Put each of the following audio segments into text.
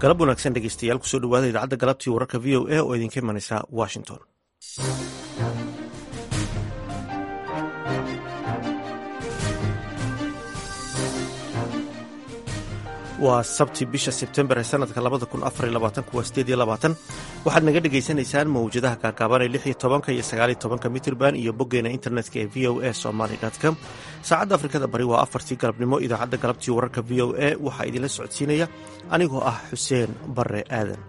galab wanaagsan dhegeystayaal kusoo dhawaada idaacadda galabtii wararka v o a oo idinka imanaysa washington waa sabti bisha sebtembar ee sanadka waa waxaad naga dhegaysanaysaan mawjadaha gaagaaban ee iyo tobanka iyo sagaaliyo tobanka mitrban iyo boggeena internetka ee v o a somaly com saacadda afrikada bari waa afartii galabnimo idaacadda galabtii wararka v o a waxaa idinla socodsiinaya anigoo ah xuseen bare aadan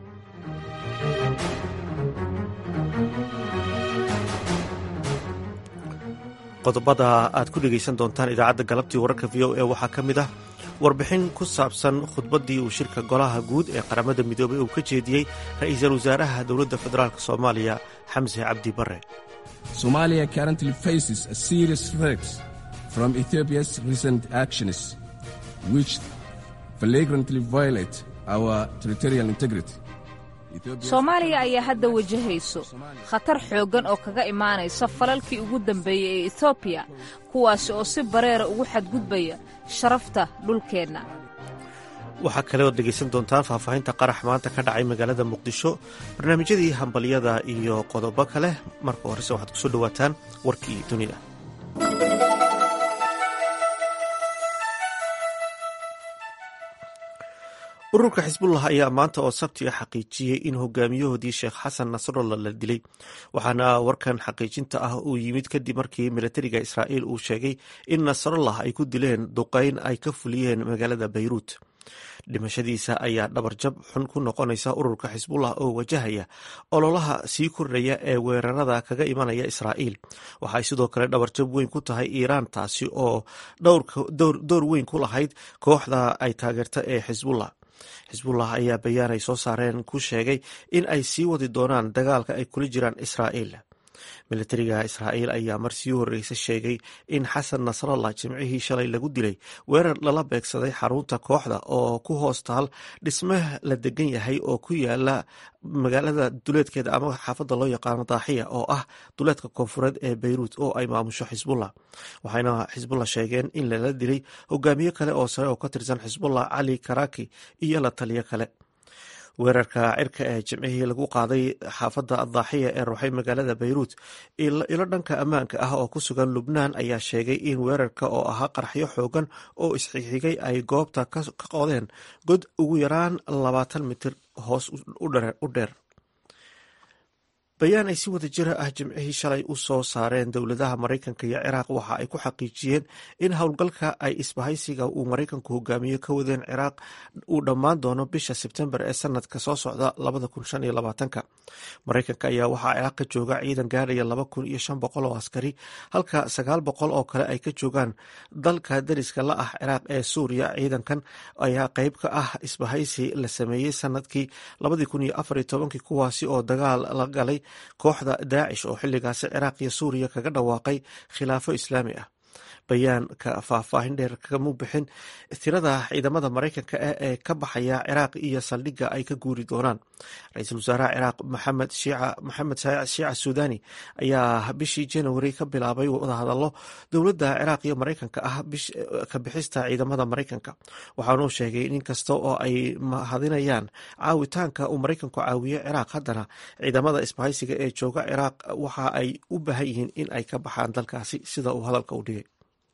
qodobada aad ku dhegaysan doontaan idaacadda galabtii wararka v o a waxaa ka mid ah warbixin ku saabsan khudbaddii uu shirka golaha guud ee qaramada midoobay uu ka jeediyey ra'iisul wasaaraha dowladda federaalk soomaaliya xamse cabdi bare somalia currently faces a serious threat from ethiopia's recent actions which flagrantly violate our territorial integrity soomaaliya ayaa hadda wajahayso khatar xooggan oo kaga imaanaysa falalkii ugu dambeeyey ee etoobiya kuwaasi oo si bareera ugu xadgudbaya sharafta dhulkeenna waxaa kale ood dhegaysan doontaan faahfaahinta qarax maanta ka dhacay magaalada muqdisho barnaamijyadii hambalyada iyo qodobo kale marka horese waxaad kusoo dhowaataan warkii dunida ururka xisbullah ayaa maanta oo sabti a xaqiijiyey in hogaamiyahoodii sheekh xasan nasrallah la dilay waxaana warkan xaqiijinta ah uu yimid kadib markii milatariga israa'iil uu sheegay in nasrallah ay ku dileen duqayn ay ka fuliyeen magaalada bayruut dhimashadiisa ayaa dhabarjab xun ku noqonaysa ururka xisbullah oo wajahaya ololaha sii kordhaya ee weerarada kaga imanaya israa'iil waxaay sidoo kale dhabarjab weyn ku tahay iiraan taasi oo door weyn ku lahayd kooxda ay taageerta ee xisbullah xisbullah ayaa bayaan ay soo saareen ku sheegay in ay sii wadi doonaan dagaalka ay kula jiraan israa'iil milatariga israa'iil ayaa mar sii horreysa sheegay in xasan nasrallah jimcihii shalay lagu dilay weerar lala beegsaday xarunta kooxda oo ku hoos taal dhisme la degan yahay oo ku yaala magaalada duleedkeeda ama xaafadda loo yaqaano daaxiya oo ah duleedka koonfureed ee beyruut oo ay maamusho xisbullah waxayna xisbullah sheegeen in lala dilay hogaamiye kale oo sare oo ka tirsan xisbullah cali karaki iyo la taliyo kale weerarka cirka ee jimcihii lagu qaaday xaafadda adaaxiya ee ruuxay magaalada bayruut ilo dhanka ammaanka ah oo ku sugan lubnaan ayaa sheegay in weerarka oo ahaa qarxyo xoogan oo isxigxigay ay goobta ka qodeen god ugu yaraan labaatan mitir hoos u dheer bayaan ay si wada jira ah jimcihii shalay u soo saareen dowladaha maraykanka iyo ciraaq waxa ay ku xaqiijiyeen in howlgalka ay isbahaysiga uu maraykanku hogaamiye ka wadeen ciraaq uu dhammaan doono bisha sebtembar ee sanadka soo socda maraykanka ayaa waxaa ciraaq ka jooga ciidan gaadhaya laba kun iyo shan boqol oo askari halka sagaal boqol oo kale ay ka joogaan dalka dariska la ah ciraaq ee suuriya ciidankan ayaa qeyb ka ah isbahaysi la sameeyey sanadkii labadii kun iyo afar iyo tobankii kuwaasi oo dagaal la galay kooxda daacish oo xilligaasi ciraaq iyo suuriya kaga dhawaaqay khilaafo islaami ah bayaanka faahfaahin dheer kagama bixin tirada ciidamada maraykanka ah ee ka baxaya ciraaq iyo saldhigga ay ka guuri doonaan ra-iisul wasaaraha ciraaq maxamed maxamed shiica suudani ayaa bishii januari ka bilaabay wadahadallo dowladda ciraaq iyo maraykanka ah ka bixista ciidamada maraykanka waxaanuu sheegay in inkasta oo ay mahadinayaan caawitaanka uu maraykanku caawiyo ciraaq haddana ciidamada isbahaysiga ee jooga ciraaq waxa ay u baahan yihiin in ay ka baxaan dalkaasi sida uu hadalka u dhigay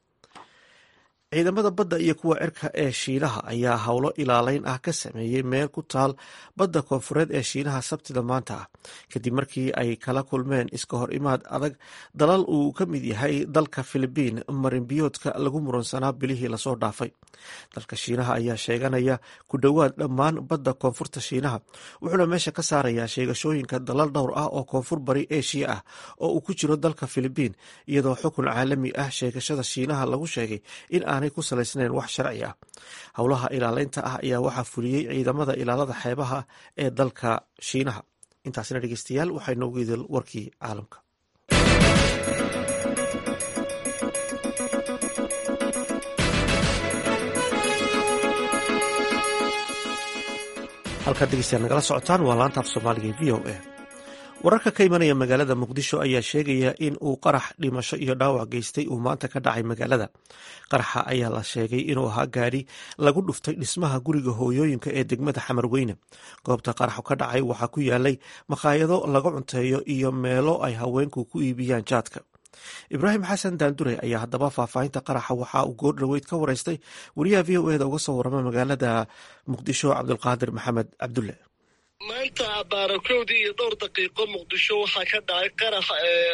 ciidamada badda iyo kuwa cirka ee shiinaha ayaa howlo ilaaleyn ah ka sameeyey meel ku taal badda koonfureed ee shiinaha sabtida maanta ah kadib markii ay kala kulmeen iska hor imaad adag dalal uu ka mid yahay dalka filibiin marinbiyoodka lagu muransanaa bilihii lasoo dhaafay dalka shiinaha ayaa sheeganaya ku dhowaad dhammaan badda koonfurta shiinaha wuxuuna meesha ka saarayaa sheegashooyinka dalal dhowr ah oo koonfur bari eshiya ah oo uu ku jiro dalka filibiin iyadoo xukun caalami ah sheegashada shiinaha lagu sheegay in aanay ku salaysnayn wax sharci ah howlaha ilaaleynta ah ayaa waxaa fuliyey ciidamada ilaalada xeebaha ee dalka shiinaha intaasina dhegeystayaal waxay noogu idil warkii caalamka halkaad dhegeystayaal nagala socotaan waa laanta af soomaaliga e v o a wararka ka imanaya magaalada muqdisho ayaa sheegaya in uu qarax dhimasho iyo dhaawac geystay uu maanta ka dhacay magaalada qaraxa ayaa la sheegay inuu ahaa gaadhi lagu dhuftay dhismaha guriga hooyooyinka ee degmada xamarweyne goobta qaraxu ka dhacay waxaa ku yaalay makhaayado laga cunteeyo iyo meelo ay haweenku ku iibiyaan jaadka ibraahim xasan daandure ayaa haddaba faahfaahinta qaraxa waxa uu goor dhoweyd ka wareystay wariyaha v o eda uga soo warama magaalada muqdisho cabdulqaadir maxamed cabdulle maanta baarakowdii iyo dhowr daqiiqo muqdisho waxaa ka dhacay qarax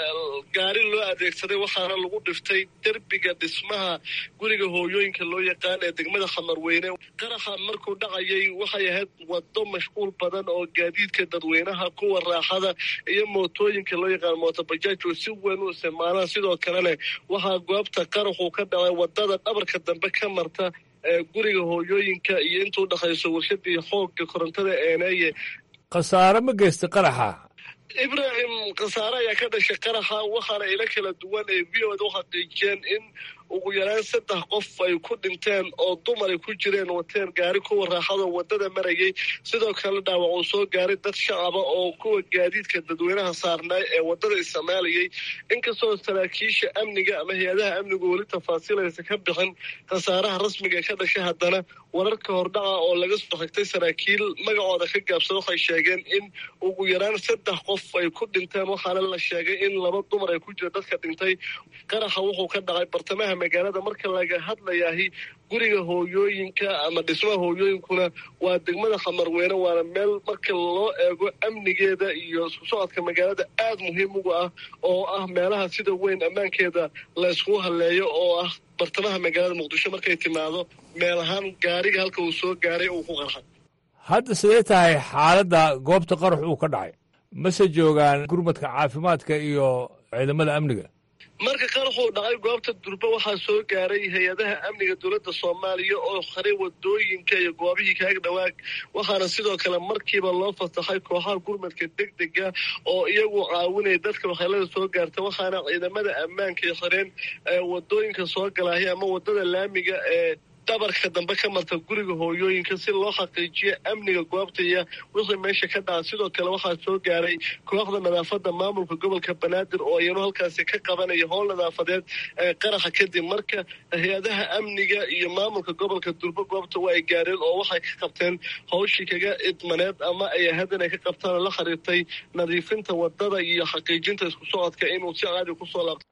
gaari loo adeegsaday waxaana lagu dhiftay derbiga dhismaha guriga hooyooyinka loo yaqaan ee degmada xamarweyne qaraxa markuu dhacayay waxay ahayd wado mashquul badan oo gaadiidka dadweynaha kuwa raaxada iyo mootooyinka loo yaqaan mootobajaaj oo si weyn u isticmaalaan sidoo kalena waxaa goobta qaraxuu ka dhacay wadada dhabarka dambe ka marta guriga hooyooyinka iyo intuu dhexayso warshadii xoogga korontada eeneeye khasaare ma geysta qaraxa ibraahim khasaare ayaa ka dhashay qaraxa waxaana ilo kala duwan ee v o da u xaqiijiyeen in ugu yaraan saddex qof ay ku dhinteen oo dumar ay ku jireen wateen gaari kuwa raaxado wadada marayay sidoo kale dhaawac uu soo gaaray dad shacaba oo kuwa gaadiidka dadweynaha saarnaa ee wadada isticmaalayay inkastoo saraakiisha amniga ama hay-adaha amnigu weli tafaasiilaysa ka bixin khasaaraha rasmiga ee ka dhashay haddana wararka hordhaca oo laga soo xigtay saraakiil magacooda ka gaabsada waxay sheegeen in ugu yaraan saddex qof ay ku dhinteen waxaana la sheegay in laba dumar ay ku jira dadka dhintay qaraxa wuxuu ka dhacay bartamaha magaalada marka laga hadlayaahi guriga hooyooyinka ama dhismaha hooyooyinkuna waa degmada xamarweyne waana meel marka loo eego amnigeeda iyo isku socodka magaalada aad muhiim uga ah oo ah meelaha sida weyn ammaankeeda la yskugu halleeyo oo ah bartamaha magaalada muqdisho markay timaado meel ahaan gaariga halka uu soo gaaray uu ku qarxay hadda sidee tahay xaaladda goobta qarax uu ka dhacay mase joogaan gurmadka caafimaadka iyo ciidamada amniga marka qaraxuu dhacay goobta durbe waxaa soo gaaray hay-adaha amniga dowladda soomaaliya oo haray wadooyinka iyo goobihii kaaga dhawaag waxaana sidoo kale markiiba loo fasaxay kooxaha gurmadka deg dega oo iyagu caawinaya dadka waxyeelada soo gaarta waxaana ciidamada ammaanka ay xireen wadooyinka soo galaahay ama wadada laamiga ee dhabarka dambe ka marta guriga hooyooyinka si loo xaqiijiyo amniga goobta iyo wixii meesha ka dhaca sidoo kale waxaa soo gaaray kooxda nadaafadda maamulka gobolka banaadir oo iyanu halkaasi ka qabanaya howl nadaafadeed ee qaraxa kadib marka hay-adaha amniga iyo maamulka gobolka durbo goobta waa ay gaareen oo waxay ka qabteen hawshii kaga idmaneed ama ay ahayd inay ka qabtaan oo la xiriirtay nadiifinta wadada iyo xaqiijinta isku socodka inuu si caadi kusoo laabto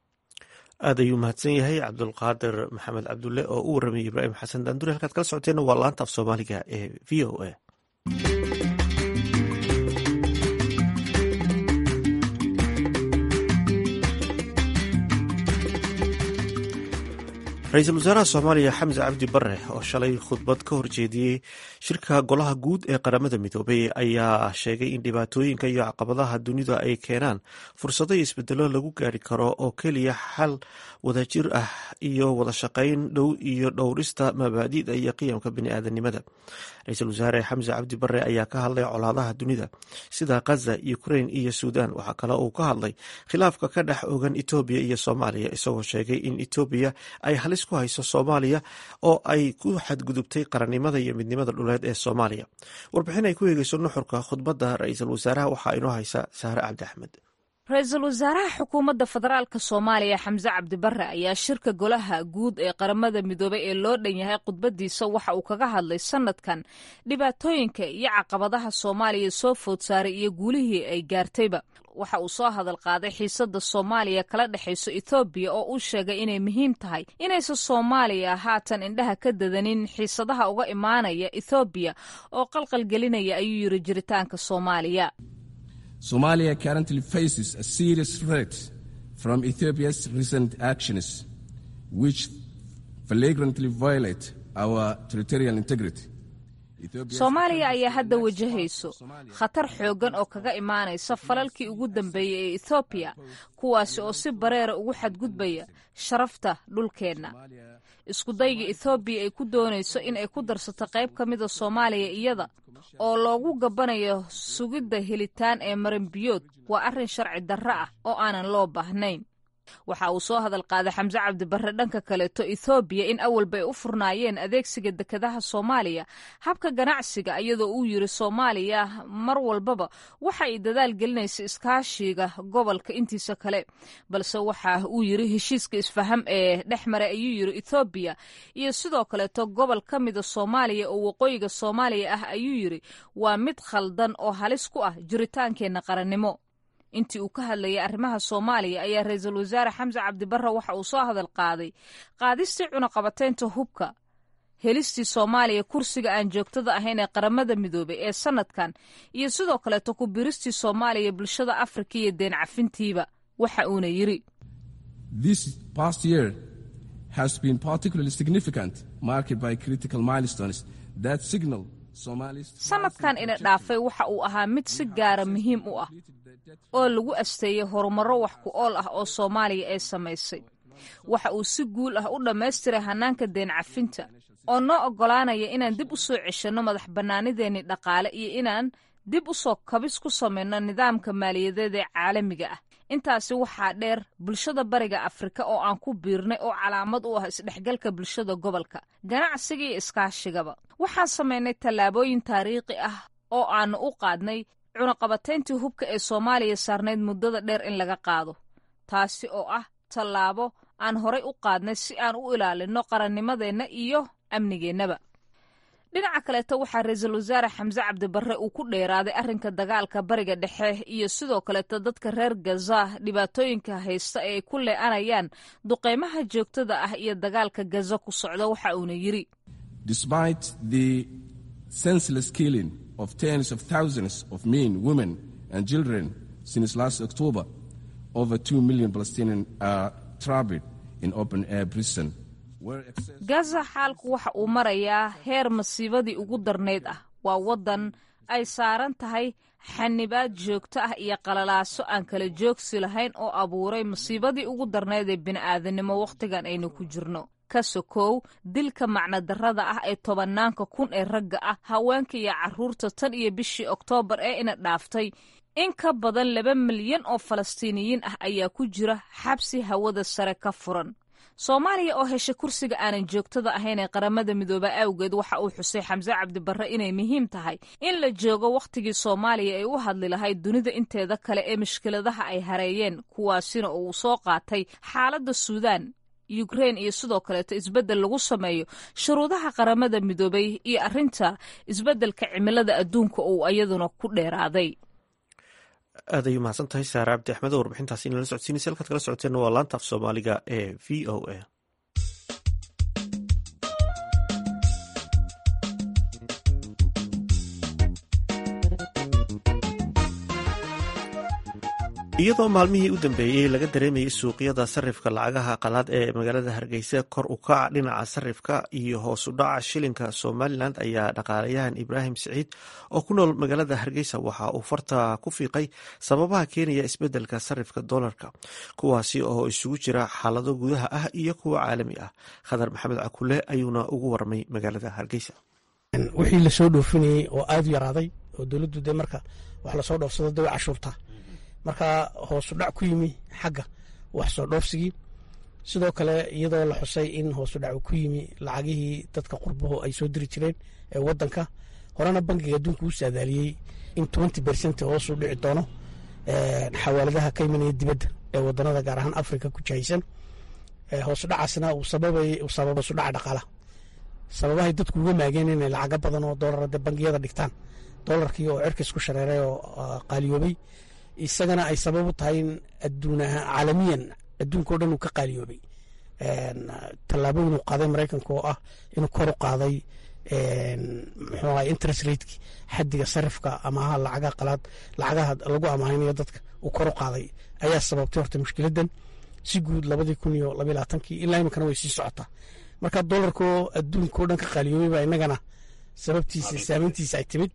aad ayuu mahadsan yahay cabdulqaadir maxamed cabdulle oo u warramayay ibraahim xasan daandure halkaad kala socoteenna waa laanta af soomaaliga ee v o a ra-iisul wasaaraha soomaaliya xamse cabdi bare oo shalay khudbad ka horjeediyey shirka golaha guud ee qaramada midoobay ayaa sheegay in dhibaatooyinka iyo caqabadaha dunida ay keenaan fursado iyo isbedelo lagu gaari karo oo keliya xal wadajir ah iyo wada shaqayn dhow iyo dhowrista mabaadi'da iyo qiyamka bini'aadanimada ra-iisul wasaare xamse cabdi bare ayaa ka hadlay colaadaha dunida sida khaza ukrain iyo suudan waxaa kale uu ka hadlay khilaafka ka dhex ogan etoobiya iyo soomaaliya isagoo sheegay in etoobiya ay halis ku hayso soomaaliya oo ay ku xadgudubtay qarannimada iyo midnimada dhuleed ee soomaaliya warbixin ay ku eegeyso nuxurka khudbadda ra-iisul wasaaraha waxaa inoo haysa saare cabdi axmed ra-iisul wasaaraha xukuumadda federaalka soomaaliya xamse cabdibare ayaa shirka golaha guud ee qaramada midoobay ee loo dhan yahay khudbadiisa waxa uu kaga hadlay sanadkan dhibaatooyinka iyo caqabadaha soomaaliya soo food saaray iyo guulihii ay gaartayba waxa uu soo hadal qaaday xiisadda soomaaliya kala dhexayso ethoobiya oo uu sheegay inay muhiim tahay inaysan soomaaliya haatan indhaha ka dadanin xiisadaha uga imaanaya ethoobiya oo qalqalgelinaya ayuu yiri jiritaanka soomaaliya Somalia currently faces a serious threat from Ethiopia's recent actions, which flagrantly violate our territorial integrity. soomaaliya ayaa hadda wajahayso khatar xooggan oo kaga imaanaysa falalkii ugu dambeeyey ee ethoobiya kuwaasi oo si bareera ugu xadgudbaya sharafta dhulkeenna iskudayga ethoobiya ay ku doonayso in ay ku darsato qayb ka mida soomaaliya iyada oo loogu gabbanayo sugidda helitaan ee maranbiyood waa arrin sharci darro ah oo aanan loo baahnayn waxa uu soo hadal qaaday xamse cabdibarre dhanka kaleeto ethoobiya in awalba ay u furnaayeen adeegsiga dekedaha soomaaliya habka ganacsiga iyadoo uu yiri soomaaliya mar walbaba waxa ay dadaal gelinaysa iskaashiga gobolka intiisa kale balse waxa uu yiri heshiiska isfaham ee dhex maray ayuu yiri ethoobiya iyo sidoo kaleeto gobol ka mida soomaaliya oo waqooyiga soomaaliya ah ayuu yiri waa mid khaldan oo halis ku ah jiritaankeenna qarannimo intii uu ka hadlayay arrimaha soomaaliya ayaa ra-iisul wasaare xamse cabdibarre waxa uu soo hadal qaaday qaadistii cunaqabateynta hubka helistii soomaaliya kursiga aan joogtada ahayn ee qaramada midoobay ee sanadkan iyo sidoo kaleeto ku biristii soomaaliya bulshada afrika iyo deen cafintiiba waxa uuna yiri This past year has been particularly significant, marked by critical milestones that signal Somalis. sanadkan ina dhaafay waxa uu ahaa mid si gaara muhiim u ah oo lagu asteeyey horumarro wax ku ool ah oo soomaaliya ay samaysay waxa uu si guul ah u dhammaystiray hannaanka deen cafinta oo noo oggolaanaya inaan dib u soo ceshanno madax bannaanideenni dhaqaale iyo inaan dib u soo kabis ku samayno nidaamka maaliyadeed ee caalamiga ah intaasi waxaa dheer bulshada bariga afrika oo aan ku biirnay oo calaamad u ah isdhexgalka bulshada gobolka ganacsiga iyo iskaashigaba waxaan samaynay tallaabooyin taariikhi ah oo aanu u qaadnay cunaqabatayntii hubka ee soomaaliya saarnayd muddada dheer in laga qaado taasi oo ah tallaabo aan horay u qaadnay si aan u ilaalinno qarannimadeenna iyo amnigeennaba dhinaca kaleeto waxaa ra-iisul wasaare xamse cabdibarre uu ku dheeraaday arrinka dagaalka bariga dhexe iyo sidoo kaleeto dadka reer gaza dhibaatooyinka haysta ee ay ku lee'anayaan duqeymaha joogtada ah iyo dagaalka gaza ku socda waxa uuna yiri Despite the senseless killing of tens of thousands of men, women, and children since last October, over 2 million Palestinians are trapped in open air prison. where excess- gaza xaalku waxa uu marayaa heer masiibadii ugu darnayd ah waa waddan ay saaran tahay xanibaad joogto ah iyo qalalaaso aan kala joogsi lahayn oo abuuray masiibadii ugu darnayd ee bini'aadanimo wakhtigan aynu ku jirno ka sokow dilka macnadarrada ah ee tobannaanka kun ee ragga ah haweenka iyo carruurta tan iyo bishii oktoobar ee ina dhaaftay in ka badan laba milyan oo falastiiniyiin ah ayaa ku jira xabsi hawada sare ka furan soomaaliya oo heshay kursiga aanan joogtada ahayn ee qaramada midooba awgeed waxa uu xusay xamse cabdibarre inay muhiim tahay in la joogo wakhtigii soomaaliya ay u hadli lahayd dunida inteeda kale ee mushkiladaha ay hareeyeen kuwaasina uu soo qaatay xaaladda suudaan yukrein iyo sidoo kaleeto isbeddel lagu sameeyo shuruudaha qaramada midoobay iyo arrinta isbeddelka cimilada adduunka uu iyaduna ku dheeraaday aad ay umahadsan tahay saare cabdi axmed oo warbixintaasi inala socodsiinaysa halkaad kala socoteenna waa laanta af soomaaliga ee v o a iyadoo maalmihii u dambeeyey laga dareemayay suuqyada sarifka lacagaha qalaad ee magaalada hargeysa kor u kaca dhinaca sarifka iyo hoos u dhaca shilinka somalilan ayaa dhaqaalayahan ibraahim siciid oo ku nool magaalada hargeysa waxa uu farta ku fiiqay sababaha keenaya isbedelka sarifka dolarka kuwaasi oo isugu jira xaalado gudaha ah iyo kuwa caalami ah khadar maxamed cakule ayuuna ugu warmay magaalada hargeysa wixii lasoo dhoofinayey oo aada u yaraaday oo dowladdu dee marka wax lasoo dhoofsado dee way cashuurtaa marka hoosu dhac ku yimi xagga wax soo dhoofsigii sidoo kale iyadoo la xusay in hoosu dhac ku yimi lacagihii dadka qurbahu ay soo diri jireen ee wadanka horena bankiga adduunka uu saadaaliyey in twenty bercent hoosu dhici doono xawaaladaha ka imanaya dibadda ee wadanada gaar ahaan africa ku jahaysan hoosu dhacaasna uu sababay uu sababa hoosu dhaca dhaqaalaha sababahay dadku uga maageen inay lacaga badan oo doolar de bangiyada dhigtaan doolarkii oo cirkis ku shareeray oo qaaliyoobay isagana ay sabab u tahay in adduun caalamiyan adduunka o dhan uu ka qaaliyoobay tallaabooyin uu qaaday maraykanka oo ah inuu kor u qaaday muxuu ahay interest rateki xaddiga sarifka amaha lacagaha qalaad lacagaha lagu amaahinayo dadka uu kor u qaaday ayaa sababtay horta mushkiladan si guud labadii kun iyo labaiy labaatankii ilaa iminkana way sii socotaa marka doolarkoo adduunka o dhan ka qaaliyoobay baa inagana sababtiisa saameyntiisa ay timid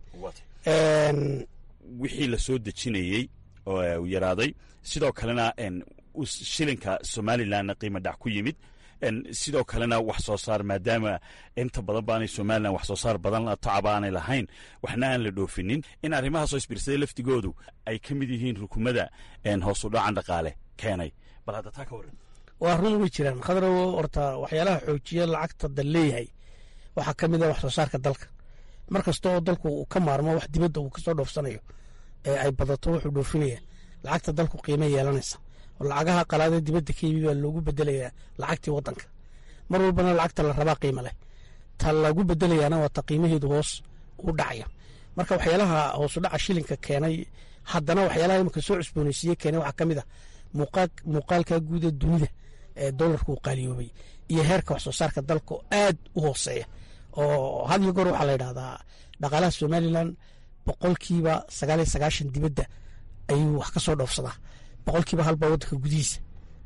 wixii la soo dejinayey oo yaraaday sidoo kalena shilinka somalilanna qiimo dhac ku yimid sidoo kalena wax soo saar maadaama inta badan baanay somalilan wax soo saar badan tacaba aanay lahayn waxna aan la dhoofinin in arrimahaasoo isbiirsaday laftigoodu ay ka mid yihiin rukumada hoos u dhacan dhaqaale keenay bal hadda taa ka waran waa run way jiraan khadrow horta waxyaalaha xoojiya lacagta dal leeyahay waxaa ka mid a wax soo saarka dalka mar kasta oo dalku uu ka maarmo wax dibadda uu kasoo dhoofsanayo ee ay badato wuxuu dhoofinaya lacagta dalku qiime yeelanaysa oo lacagaha qalaadee dibadda ka yimi baa loogu bedelayaa lacagtii wadanka mar walbana lacagta la rabaa qiimo leh ta lagu bedelayaana waa ta qiimaheedu hoos u dhacaya marka waxyaalaha hoosu dhaca shilinka keenay haddana waxyaalaha imika soo cusbooneysiiye keenay waxaa ka mid a muuqaalka guuda dunida ee dolarku uu qaaliyoobay iyo heerka wax soo saarka dalka oo aad u hooseeya oo had iyo goor waxaa la yidhahdaa dhaqaalaha somalilan boqolkiiba sagaal iyo sagaashan dibadda ayuu wax ka soo dhoofsadaa boqolkiiba halbaa waddanka gudihiisa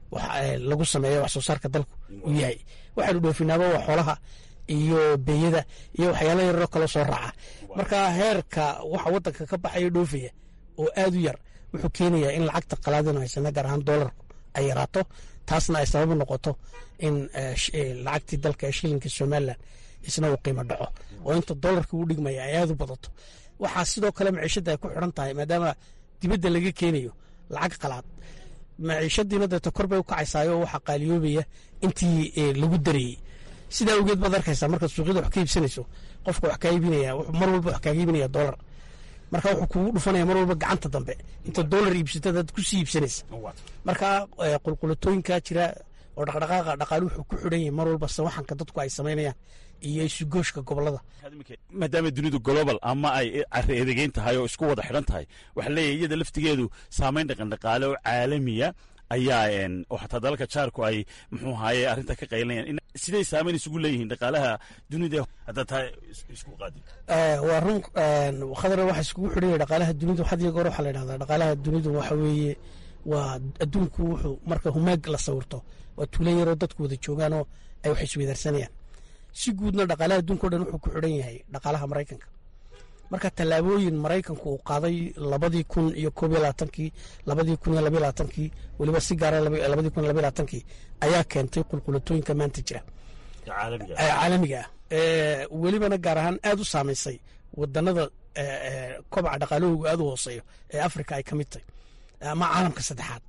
lagu sameeya wax soo saarka dalku uu yahay waxaynu dhoofinaaba waa xoolaha iyo beeyada iyo waxyaala yararoo kaloo soo raaca marka heerka waxa waddanka ka baxaya dhoofaya oo aad u yar wuxuu keenayaa in lacagta qalaadinu haysana gaar ahaan doolarku ay yaraato taasna ay sababu noqoto in lacagtii dalka ee shilinka somalilan isna uu qiimo dhaco oo inta doolarka uu dhigmaya ay aad u badato waxaa sidoo kale maciishadda ay ku xidhan tahay maadaama dibadda laga keenayo lacag qalaad maciishadiina deeto kor bay u kacaysaayo waxaa qaaliyoobaya intii lagu dareeyey sidaa awgeed baad arkaysaa markaad suuqyada wax ka iibsanayso qofka wax kaa iibinaya mar walba wax kaaga iibinaya doolar marka wuxuu kugu dhufanaya mar walba gacanta dambe inta doolar iibsatada ad kusii iibsanaysa marka qulqulatooyinkaa jira oo dhaqdhaqaaqa dhaqaali wuxuu ku xidhan yahay mar walba sawaxanka dadku ay samaynayaan iyo isugooshka gobolada maadaama dunidu global ama ay cari edegeyn tahay oo isku wada xidhan tahay waxaa leeyahy iyada laftigeedu saamayn dhaqandhaqaale oo caalamiya ayaa oo xataa dalalka jaarku ay muxuu ahaye arrinta ka qaylinayaan siday saamayn isugu leeyihiin dhaqaalaha dunida haddaa taa isku qaadi waa run khadar waxa iskugu xidhan yahay dhaqaalaha dunidu had iyo goor waxaa la yidhahdaa dhaqaalaha dunidu waxa weeye waa adduunku wuxuu marka humaag la sawirto waa tuulo yaroo dadku wada joogaanoo ay wax isweydaarsanayaan si guudna dhaqaalaha adduunka o dhan wuxuu ku xidhan yahay dhaqaalaha maraykanka marka tallaabooyin maraykanku uu qaaday labadii kun iyo koob iyo labaatankii labadii kun iyo labaiyo labaatankii weliba si gaara labadii kun iyo labaiyo labaatankii ayaa keentay qulqulatooyinka maanta jira caalamiga ah welibana gaar ahaan aad u saamaysay wadanada kobaca dhaqaalahoogu aad u hooseeyo ee afrika ay ka mid tahay ama caalamka saddexaad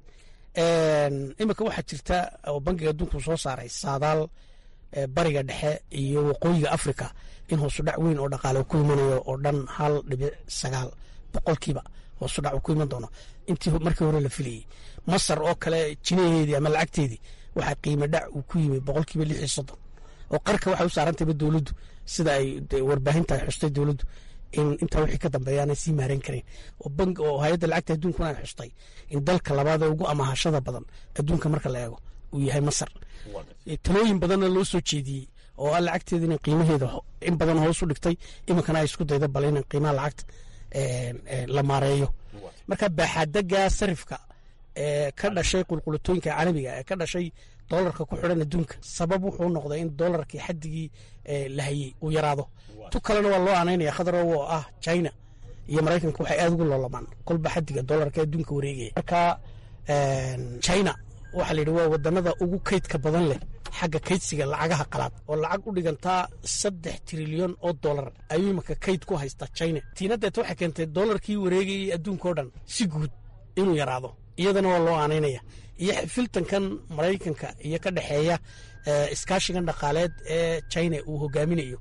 imika waxaa jirta oo bankiga adduunku soo saaray saadaal bariga dhexe iyo waqooyiga afrika in hoosudhac weyn oo dhaqaale ku imanayo oo dhan hal dhibic sagaal boqolkiiba hoosudhac uu ku iman doono intii markii hore la filayey masar oo kale jinaheedii ama lacagteedii waxaa qiimo dhac uu ku yimi boqolkiiba lix iyo soddon oo qarka waxay u saarantayba dowladdu sida ay warbaahinta ay xustay dowladdu in intaa wixii ka dambeeya aanay sii maaran karin oo bank oo hay-adda lacagta adduunkuna ay xustay in dalka labaad ee ugu amahashada badan adduunka marka la eego uu yahay masar talooyin badanna loo soo jeediyey oo a lacagteeda ina qiimaheeda in badan hoos u dhigtay iminkana ay isku dayda bal in qiimaha lacagta la maareeyo marka baaxaadaga sarifka ee ka dhashay qulqulatooyinka caalamiga ee ka dhashay doolarka ku xidhan adduunka sabab wuxuu noqday in doolarkii xadigii la hayey uu yaraado tu kalena waa loo anaynaya khadaro oo ah china iyo maraykanka waxay aad ugu loolamaan kolba xadiga doolarka adduunka wareegaya marka china waxaa la yidhi waa wadanada ugu kaydka badan leh xagga kaydsiga lacagaha qalaad oo lacag u dhigantaa saddex trilyan oo dolar ayuu imanka kayd ku haystaa china tiina deeta waxay keentay doolarkii wareegayay adduunka o dhan si guud inuu yaraado iyadana waa loo aanaynaya iyo filtankan maraykanka iyo ka dhexeeya iskaashigan dhaqaaleed ee china uu hogaaminayo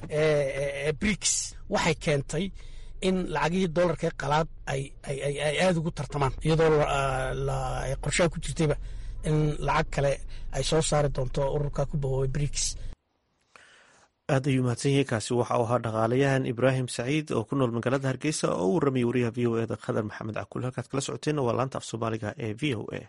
briks waxay keentay in lacagihii doolarka qalaad ay aada ugu tartamaan iyadoo qorshaha ku jirtayba in lacag kale ay soo saari doonto ururka ku bahoobay briks aad ayuu mahadsan yahay kaasi waxa uu ahaa dhaqaalayahan ibraahim saciid oo ku nool magaalada hargeysa oo u warramaya wariyaha v o eda khadar maxamed cakuul halkaad kala socoteenna waa laanta af soomaaliga ee v o a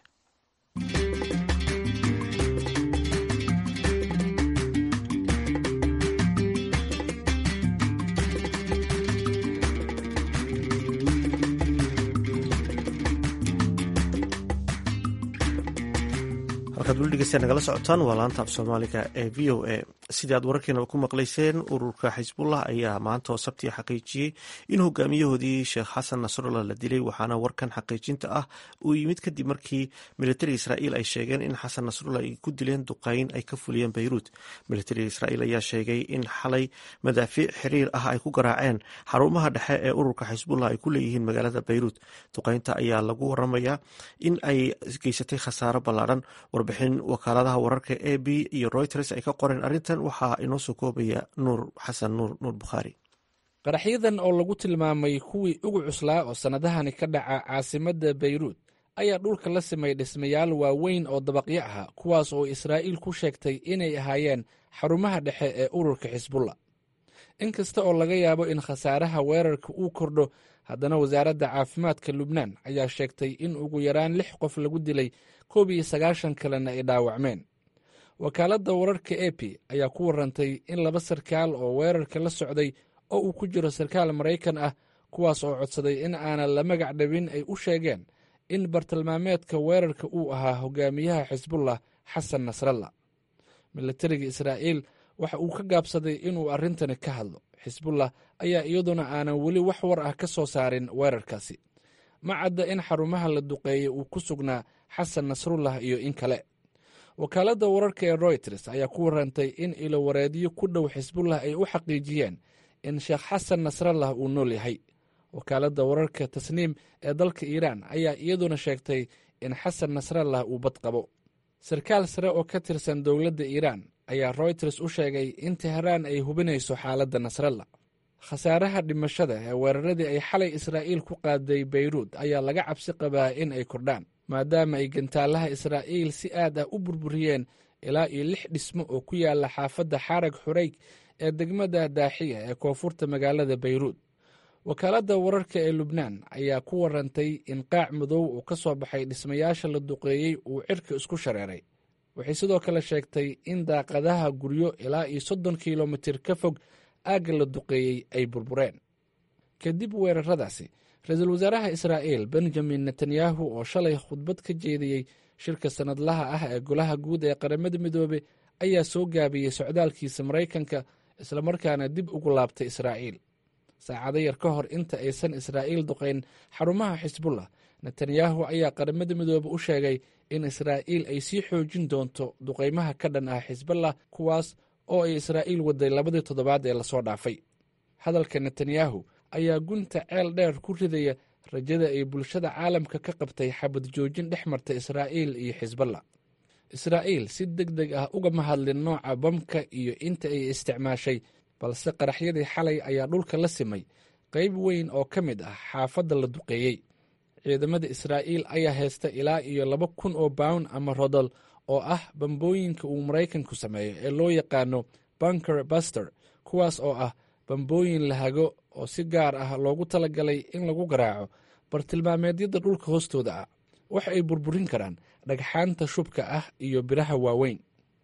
markaad weli dhegeysta nagala socotaan waa laanta af soomaaliga ee v o a sidii aad wararkeenaba ku maqlayseen ururka xisbullah ayaa maanta oo sabtiga xaqiijiyey in hogaamiyahoodii sheekh xasan nasrullah la dilay waxaana warkan xaqiijinta ah uu yimid kadib markii militariga israa'iil ay sheegeen in xasan nasrullah ay ku dileen duqeyn ay ka fuliyeen beyruut militariga israa'iil ayaa sheegay in xalay madaafiic xiriir ah ay ku garaaceen xarumaha dhexe ee ururka xisbullah ay ku leeyihiin magaalada beyruut duqeynta ayaa lagu waramayaa in ay geysatay khasaaro ballaadhan warbixin wakaaladaha wararka a b iyo reuters ay ka qoreen arrintan waxaa inoo soo koobaya nuur xasan nuur nuur bukhaari qaraxyadan oo lagu tilmaamay kuwii ugu cuslaa oo sannadahani ka dhaca caasimadda beyruut ayaa dhulka la simay dhismayaal waaweyn oo dabaqyo ah kuwaas oo israa'iil ku sheegtay inay ahaayeen xarumaha dhexe ee ururka xisbullah in kasta oo laga yaabo in khasaaraha weerarka uu kordho haddana wasaaradda caafimaadka lubnaan ayaa sheegtay in ugu yaraan lix qof lagu dilay koob iyo sagaashan kalena ay dhaawacmeen wakaaladda wararka e p ayaa ku warantay in laba sarkaal oo weerarka la socday oo uu ku jiro sarkaal maraykan ah kuwaas oo codsaday in aanan la magac dhabin ay u sheegeen in bartilmaameedka weerarka uu ahaa hogaamiyaha xisbullah xasan nasrallah militariga israa'iil waxa uu ka gaabsaday inuu arrintani ka hadlo xisbullah ayaa iyaduna aanan weli wax war ah ka soo saarin weerarkaasi ma cadda in xarumaha la duqeeyey uu ku sugnaa xasan nasrullah iyo in kale wakaaladda wararka ee royters ayaa ku warantay in ilowareedyo ku dhow xisbullah ay u xaqiijiyeen in sheekh xasan nasrallah uu nool yahay wakaaladda wararka tasniim ee dalka iiraan ayaa iyaduna sheegtay in xasan nasrallah uu bad qabo sarkaal sare oo ka tirsan dowladda iiraan ayaa royters u sheegay in teheraan ay hubinayso xaaladda nasrallah khasaaraha dhimashada ee weeraradii ay xalay israa'iil ku qaaday beyruut ayaa laga cabsi qabaa in ay kordhaan maadaama ay gantaalaha israa'iil si aad ah u burburiyeen ilaa iyo lix dhismo oo ku yaala xaafadda xarag xurayg ee degmada daaxiya ee koonfurta magaalada beyruut wakaaladda wararka ee lubnaan ayaa ku warantay in qaac madow oo ka soo baxay dhismayaasha la duqeeyey uu cirka isku shareeray waxay sidoo kale sheegtay in daaqadaha guryo ilaa iyo soddon kilomitir ka fog aagga la duqeeyey ay burbureen kadib weeraradaasi ra-iisul wasaaraha israa'iil benjamin netanyahu oo shalay khudbad ka jeediyey shirka sannadlaha ah ee golaha guud ee qaramada midoobe ayaa soo gaabiyey socdaalkiisa maraykanka islamarkaana dib ugu laabtay israa'iil saacado yar ka hor inta aysan israa'iil duqayn xarumaha xisbullah netanyahu ayaa qaramada midoobe u sheegay in israa'iil ay sii xoojin doonto duqaymaha ka dhan ah xisballah kuwaas oo ay israa'iil waday labadii toddobaad ee lasoo dhaafay hadalka netanyahu ayaa gunta ceel dheer ku ridaya rajada ay bulshada caalamka ka qabtay xabad joojin dhex marta israa'iil iyo xisballah israa'iil si deg deg ah ugama hadlin nooca bamka iyo inta ay isticmaashay balse qaraxyadii xalay ayaa dhulka la simay qayb weyn oo ka mid ah xaafadda la duqeeyey ciidamada israa'iil ayaa haysta ilaa iyo laba kun oo bawn ama rodol oo ah bambooyinka uu maraykanku sameeyo ee loo yaqaano bunker buster kuwaas oo ah bambooyin lahago oo si gaar ah loogu talagalay in lagu garaaco bartilmaameedyada dhulka hoostooda ah waxa ay burburin karaan dhagxaanta shubka ah iyo biraha waaweyn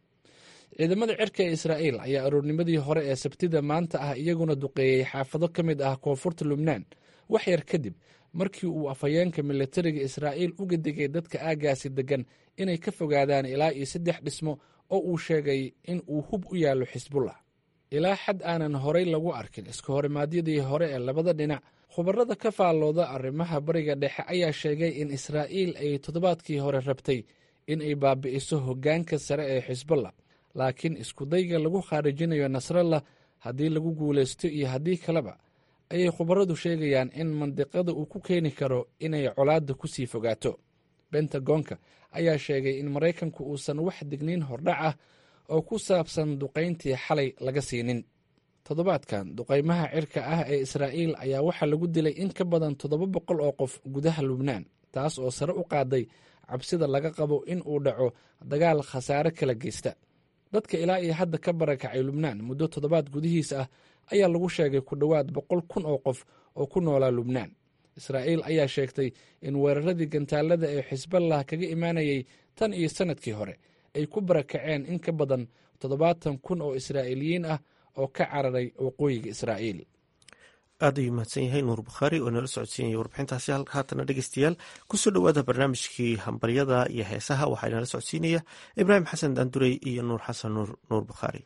ciidamada cirka ee israa'iil ayaa aroornimadii hore ee sabtida maanta ah iyaguna duqeeyey xaafado ka mid ah koonfurta lubnaan wax yar kadib markii uu afhayeenka militariga israa'iil uga digay dadka aaggaasi deggan inay ka fogaadaan ilaa iyo saddex dhismo oo uu sheegay in uu hub u yaallo xisbullah ilaa xad aanan horay lagu arkin iska horimaadyadii hore ee labada dhinac khubarada ka faallooda arrimaha bariga dhexe ayaa sheegay in israa'iil ay toddobaadkii hore rabtay in ay baabi'iso hoggaanka sare ee xisbullah laakiin iskudayga lagu khaarijinayo nasrallah haddii lagu guulaysto iyo haddii kaleba ayay khubaradu sheegayaan in mandiqada uu ku keeni karo inay colaadda ku sii fogaato bentagonka ayaa sheegay in maraykanku uusan wax digniin hordhac ah oo ku saabsan duqayntii xalay laga siinin toddobaadkan duqaymaha cirka ah ee israa'iil ayaa waxaa lagu dilay in ka badan toddoba boqol oo qof gudaha lubnaan taas oo sare u qaaday cabsida laga qabo in uu dhaco dagaal khasaare kala geysta dadka ilaa iyo hadda ka barakacay lubnaan muddo toddobaad gudihiis ah ayaa lagu sheegay ku dhowaad boqol kun oo qof oo ku noolaa lubnaan israa'iil ayaa sheegtay in weeraradii gantaalada ee xisballah kaga imaanayay tan iyo sannadkii hore ay ku barakaceen in ka badan toddobaatan kun oo israa'iiliyiin ah oo ka cararay waqooyiga israa'iil aad ayuu mahadsan yahay nuur bukhaari oo nala socodsiinaya warbixintaasi haatana dhegeystayaal kusoo dhowaada barnaamijkii hambaryada iyo heesaha waxaa inala socodsiinaya ibraahim xasan daandurey iyo nuur xasan nuur nuur bukhaari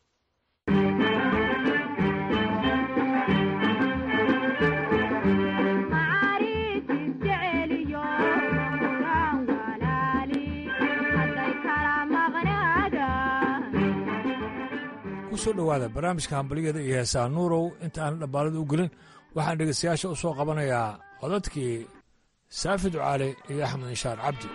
kusoo dhowaada barnaamijka hambalyada iyo heesaha nuurow inta aan dhabbaalada u gelin waxaan dhegeystayaasha u soo qabanayaa codadkii saafi ducaale iyo axmed inshaar cabdi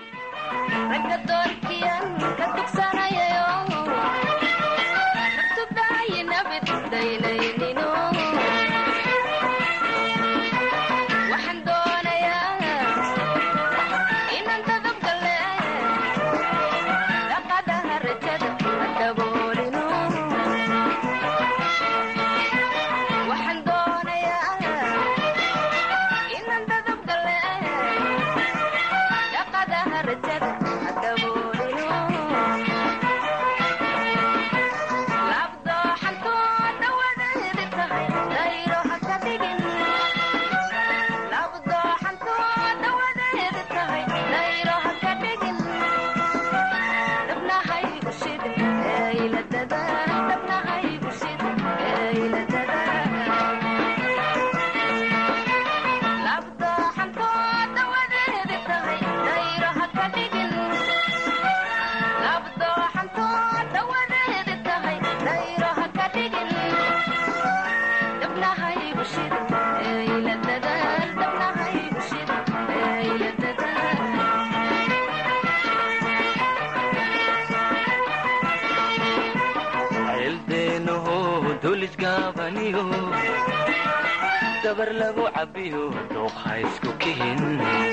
dabar lagu cabiyo dooqa isku kihin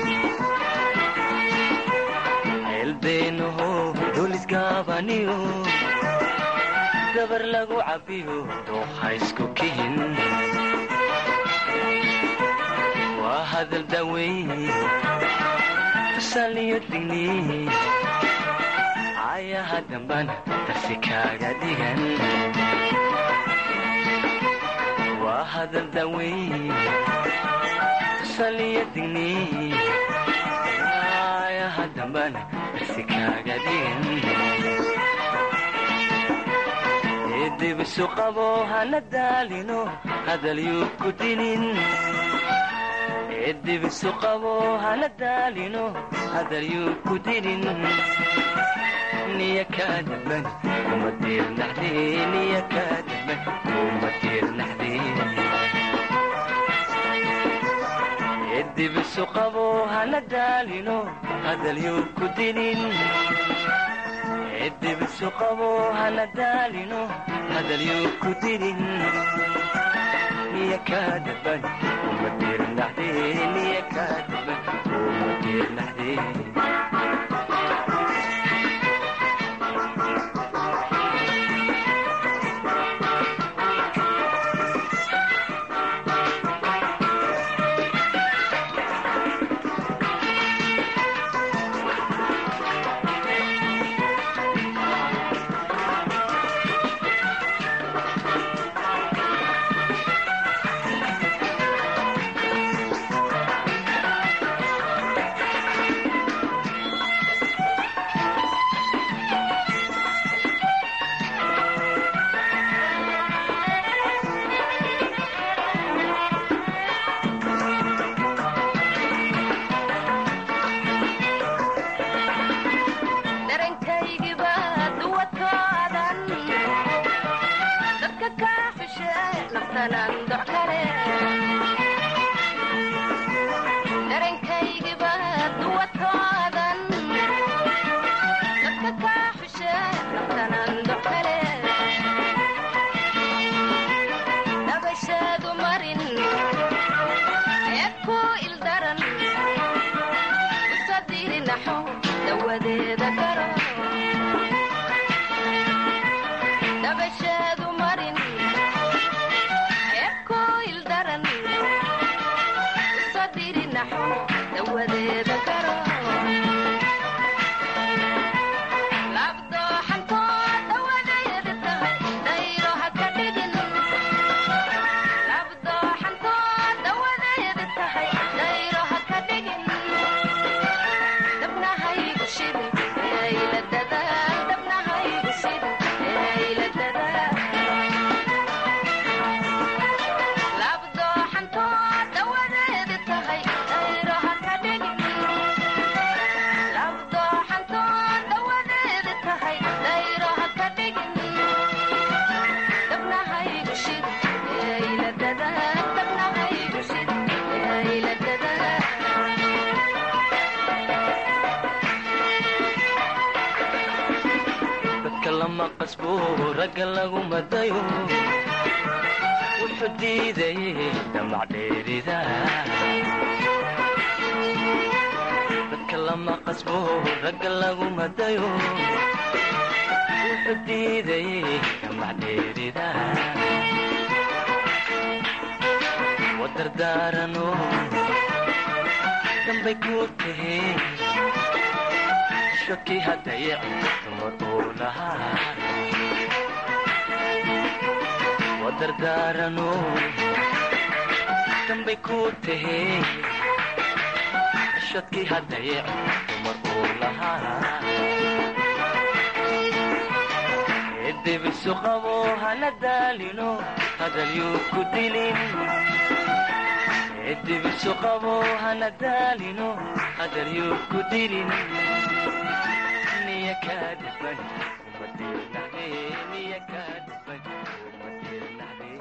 ceelbeenaho dulisgaabaniyo dabar lagu cabiyo dooqa isku kihin waa hadal daweyn tusaaliyo digni ayaha dambana darsi kaaga dhigan waa hadal daweyn tusaliyo digni ayaha dambana darsi kaaga dhigan eedibisu qabo hana daalino hadalyuu ku dinin eedibisu qabo hana daalino hadalyuu ku dinin niya kaa daban kuma diirnaxdee niya kaa daban kuma diirnaxdee edibisu qabo hana daalino hadalyuu ku dinin edibisu qabo hana daalino hadalyuu ku dinin niya kaa daban kuma diirnaxdee niya kaa daban kuma diirnaxdee lama qasbo ragga laguma dayo wuxuu diidayay damac dheerida dadka lama qasbo ragga laguma dayo wuxuu diidayay damac dheerida wadardaarano dambay ku tahe shakii hadayaci dumar uu lahaa wadardaarano dambay ku tahe shadkii hadayaci dumar uu lahaa edebisu qabo hana daalino hadalyuu ku dilin edebisu qabo hana daalino hadalyuu ku dilin niya kaa dhiban uma dirnaxde niya kaa dhiban uma dirnaxde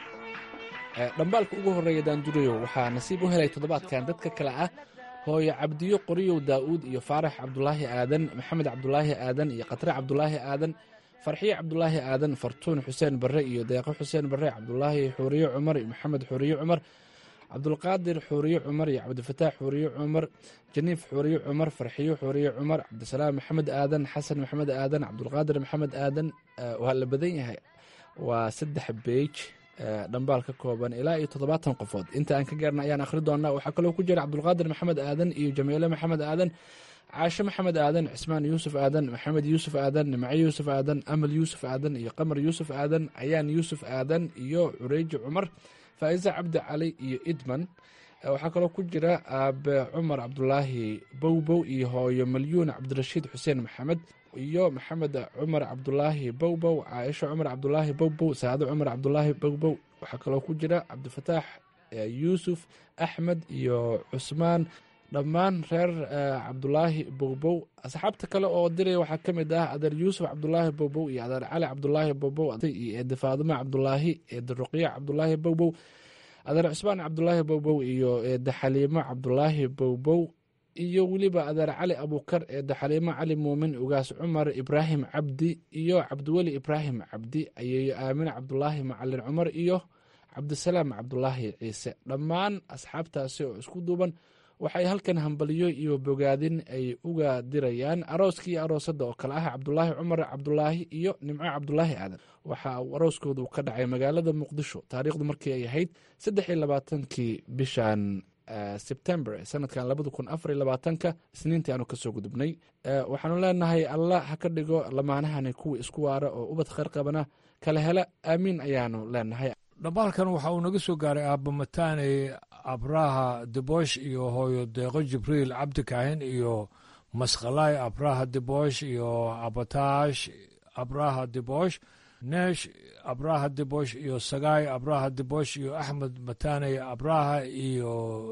dhambaalka ugu horreeya daandurayow waxaa nasiib u helay toddobaadkan dadka kale ah hooyo cabdiyo qoriyow daa'uud iyo faarax cabdulaahi aadan maxamed cabdulaahi aadan iyo khatre cabdulaahi aadan farxiye cabdulaahi aadan fartuun xuseen barre iyo deeqo xuseen barre cabdulaahi xuuriye cumar iyo maxamed xuuriye cumar cabdulqaadir xuuriye cumar iyo cabdifataax xuuriye cumar janiif xuuriye cumar farxiyo xuuriye cumar cabdisalaam maxamed aadan xasan maxamed aadan cabdulqaadir maxamed aadan waa la badan yahay waa saddex beej dhambaal ka kooban ilaa iyo toddobaatan qofood inta aan ka gaarna ayaan akhri doonaa waxaa kaloo ku jira cabdulqaadir maxamed aadan iyo jamiile maxamed aadan caashe maxamed aadan cismaan yuusuf aadan maxamed yuusuf aadan nimco yuusuf aadan amal yuusuf aadan iyo qamar yuusuf aadan ayaan yuusuf aadan iyo cureeji cumar faa'iise cabdi cali iyo idman waxaa kaloo ku jira aabe cumar cabdulaahi bowbow iyo hooyo malyuun cabdirashiid xuseen maxamed iyo maxamed cumar cabdulaahi bowbow caaisho cumar cabdulaahi bowbow saado cumar cabdulaahi bowbow waxaa kaloo ku jira cabdifataax yuusuf axmed iyo cusmaan dhammaan reer cabdulaahi bowbow asxaabta kale oo diraya waxaa ka mid ah adeer yuusuf cabdulaahi bowbow iyo adeer cali cabdulaahi bowbow iyo eede faadimo cabdulaahi eede ruqya cabdulaahi bowbow adeer cusmaan cabdulaahi bowbow iyo eede xaliimo cabdulaahi bowbow iyo weliba adeer cali abuukar eede xaliimo cali muumin ugaas cumar ibraahim cabdi iyo cabdiweli ibraahim cabdi ayeeyo aamine cabdulaahi macalin cumar iyo cabdisalaam cabdulaahi ciise dhammaan asxaabtaasi oo isku duuban waxay halkan hambaliyo iyo bogaadin ay uga dirayaan arooskii iyo aroosadda oo kale ah cabdulaahi cumar cabdulaahi iyo nimco cabdulaahi aadan waxa uu arooskoodu ka dhacay magaalada muqdisho taariikhdu markii ay ahayd saddex iyo labaatankii bishan sebtember sanadkan labada kun afar iyo labaatanka isniintii aanu kasoo gudubnay waxaanu leenahay allah ha ka dhigo lamaanahani kuwa isku waara oo ubad kheyr qabana kala hela aamiin ayaanu leenahay dhambaalkan waxa uu naga soo gaaray aabba mataane abraha debosh iyo hooyo deeqo jibriil cabdi kaahin iyo masqalaay abraha debosh iyo abatash abraha debosh neesh abraha debosh iyo sagaay abraha debosh iyo axmed matane abraha iyo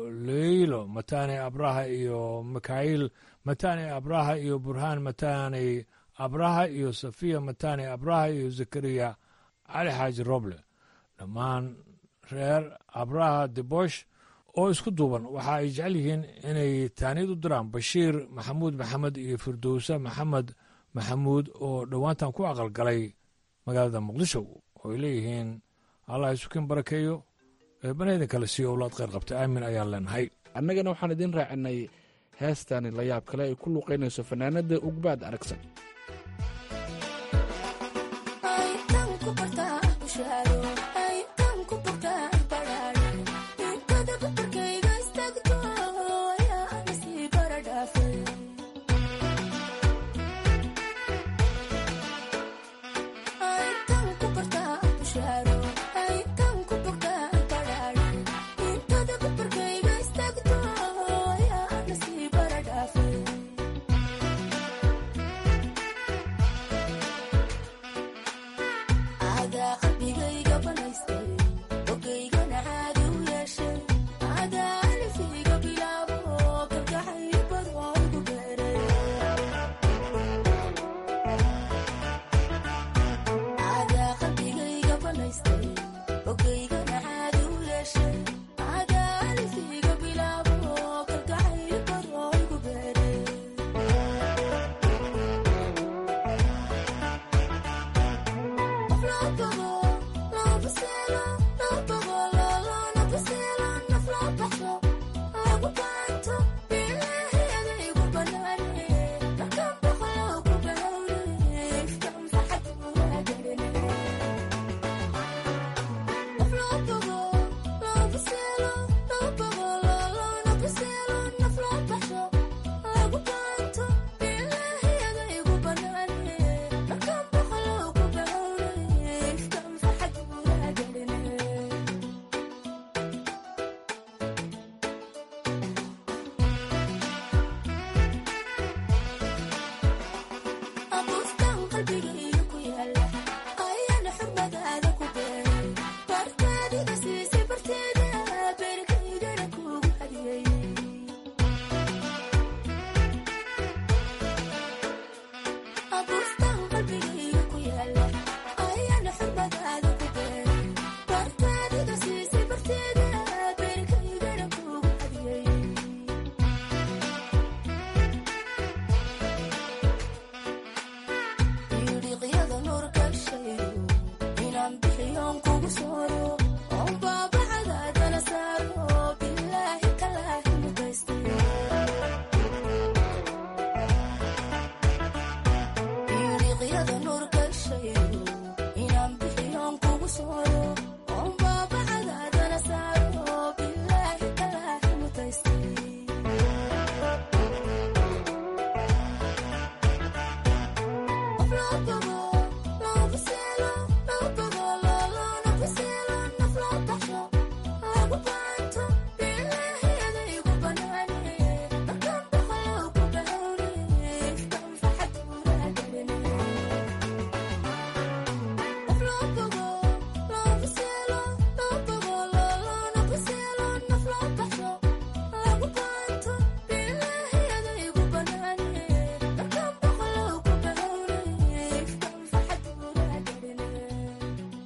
leylo matane abraha iyo mikhail matane abraha iyo burhaan matane abraha iyo safiya matane abraha iyo zakariya cali xaaji roble dhammaan reer abraha debosh oo isku duuban waxa ay jecel yihiin inay taaniyad u diraan bashiir maxamuud maxamed iyo firdowse maxamed maxamuud oo dhowaantan ku aqalgalay magaalada muqdisho oo ay leeyihiin allah isukin barakeeyo eebanayda kale sii owlaad kheyr qabta aamin ayaan leenahay annagana waxaan idiin raacinay heestani la yaab kale ay ku luuqaynayso fanaanada ugbaad aragsan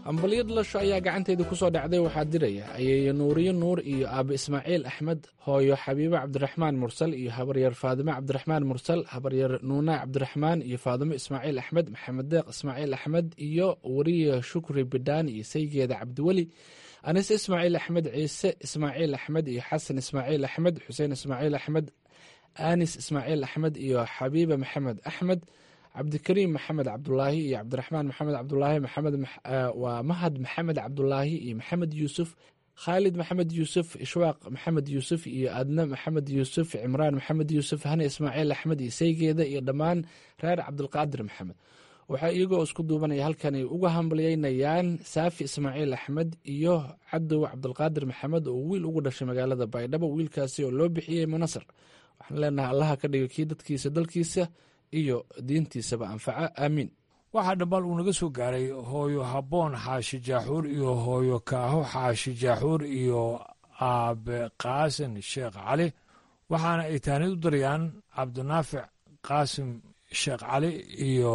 ambalyo dhalasho ayaa gacanteeda ku soo dhacday waxaa diraya ayeeyo nuuriyo nuur iyo aabe ismaaciil axmed hooyo xabiibo cabdiraxmaan mursal iyo habaryar faadime cabdiraxmaan mursal habaryar nuuna cabdiraxmaan iyo faadimo ismaaciil axmed maxamed deeq ismaaciil axmed iyo wariye shukri bidhaan iyo saygeeda cabdiweli anise ismaaciil axmed ciise ismaaciil axmed iyo xasan ismaaciil axmed xuseen ismaaciil axmed anis ismaaciil axmed iyo xabiiba maxamed axmed cabdikariim maxamed cabdulaahi iyo cabdiraxmaan maxamed cabdulaahi maxamed waa mahad maxamed cabdulaahi iyo maxamed yuusuf khaalid maxamed yuusuf ishwaaq maxamed yuusuf iyo adna maxamed yuusuf cimraan maxamed yuusuf hane ismaaciil axmed iyo saygeeda iyo dhammaan reer cabdulqaadir maxamed waxaa iyagoo isku duubanaya halkan ay uga hambalyeynayaan saafi ismaaciil axmed iyo cadow cabdulqaadir maxamed oo wiil ugu dhashay magaalada baydhabo wiilkaasi oo loo bixiyey munasar waxaan leenahay allaha ka dhiga kii dadkiisa dalkiisa iyo diintiisaba anfaca aamiin waxaa dhambal uu naga soo gaaray hooyo habboon xaashi jaaxuur iyo hooyo kaaho xaashi jaaxuur iyo aabe qaasin sheekh cali waxaana ay taanid u darayaan cabdinaafic qaasim sheekh cali iyo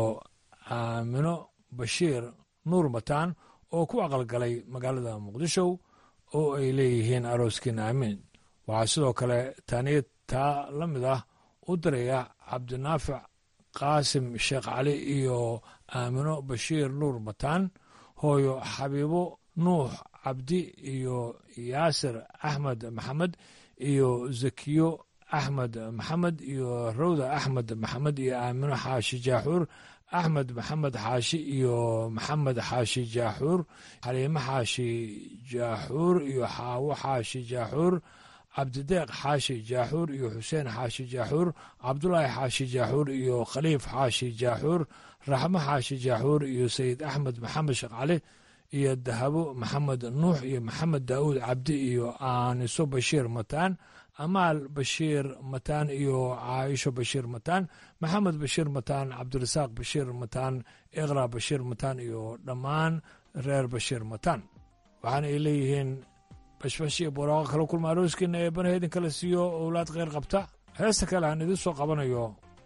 aamino bashiir nuur mataan oo ku aqalgalay magaalada muqdisho oo ay leeyihiin arooskiin aamiin waxaa sidoo kale taaniyad taa la mid ah u daraya cabdinaafic qaasim sheekh cali iyo aamino bashiir nuur mataan hooyo xabiibo nuux cabdi iyo yaasir axmed maxamed iyo zakiyo axmed maxamed iyo rawda axmed maxamed iyo aamino xaashi jaaxuur axmed maxamed xaashi iyo maxamed xaashi jaaxuur xaliimo xaashi jaaxuur iyo xaawo xaashi jaaxuur cabdideeq xaashi jaaxuur iyo xuseen xaashi jaaxuur cabdulaahi xaashi jaaxuur iyo khaliif xaashi jaaxuur raxmo xaashi jaaxuur iyo sayid axmed maxamed sheekh cali iyo dahabo maxamed nuux iyo maxamed daa'uud cabdi iyo aaniso bashiir mataan amaal bashiir mataan iyo caaisho bashiir mataan maxamed bashiir mataan cabdirasaaq bashiir mataan iqra bashiir mataan iyo dhammaan reer bashiir mataan waxaana ay leeyihiin bashbash iyo borooqo kala kulma arooskiina ee banaha idinkala siiyo owlaad kheyr qabta heesta kale aan idiin soo qabanayo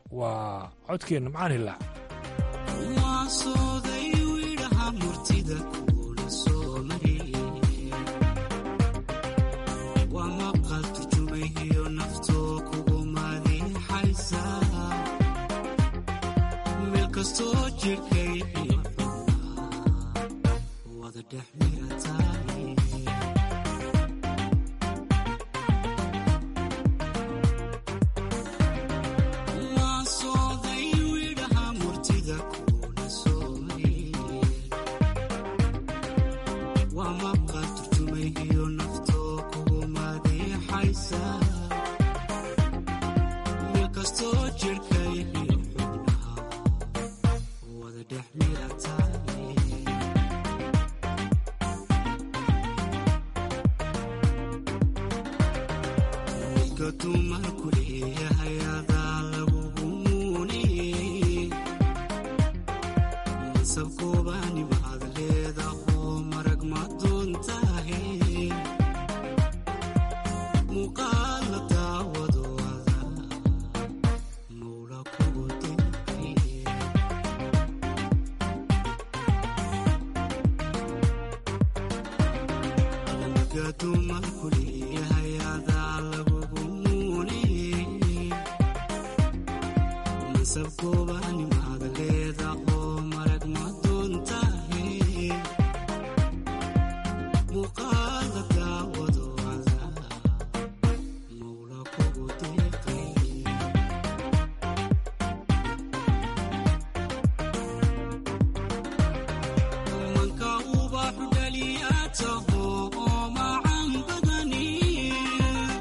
waa codkeenna macaan hilaac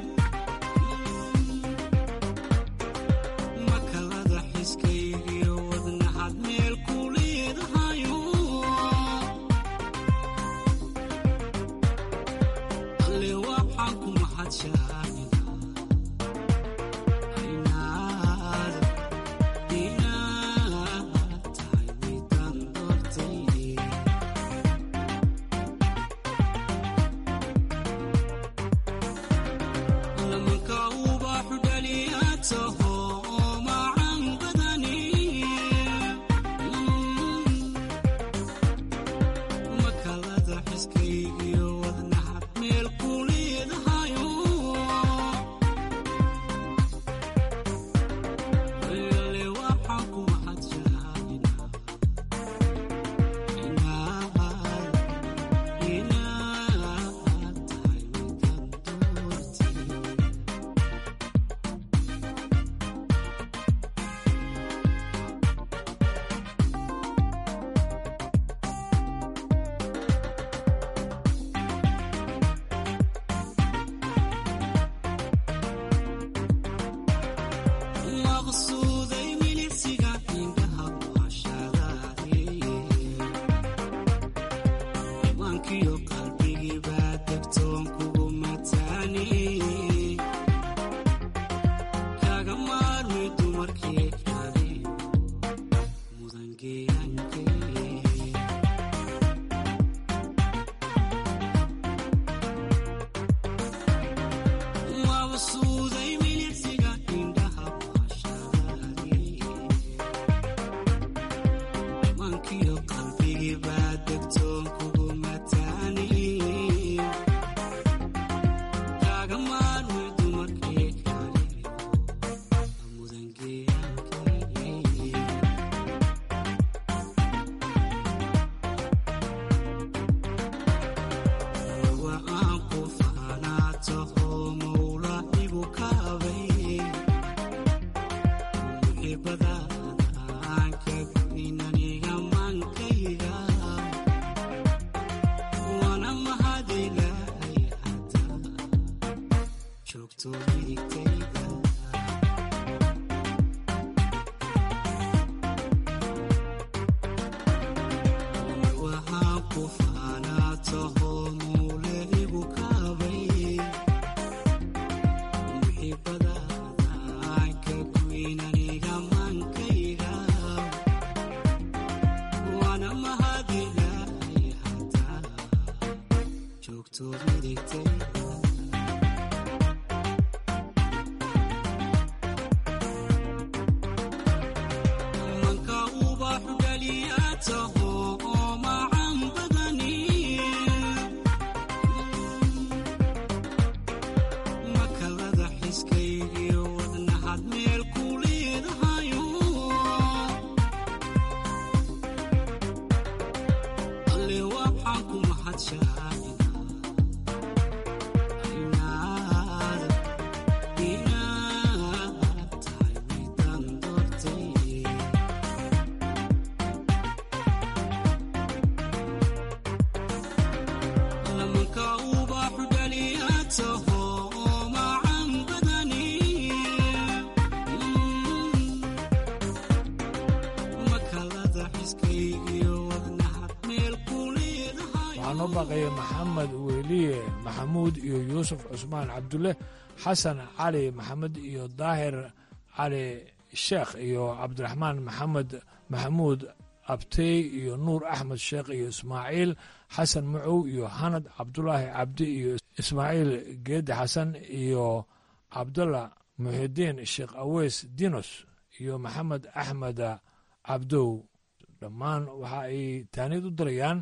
makalada xiskaygiyo waxaa noo baaqaya maxamed weliye maxamuud iyo yuusuf cusmaan cabdulle xasan cali maxamed iyo daahir cali sheekh iyo cabdiraxmaan maxamed maxamuud abtey iyo nuur axmed sheekh iyo ismaaciil xasan macow iyo hanad cabdulaahi cabdi iyo ismaaciil geedi xasan iyo cabdalla muxidiin sheekh aweys dinos iyo maxamed axmed cabdow dhammaan waxa ay taaniyad u dirayaan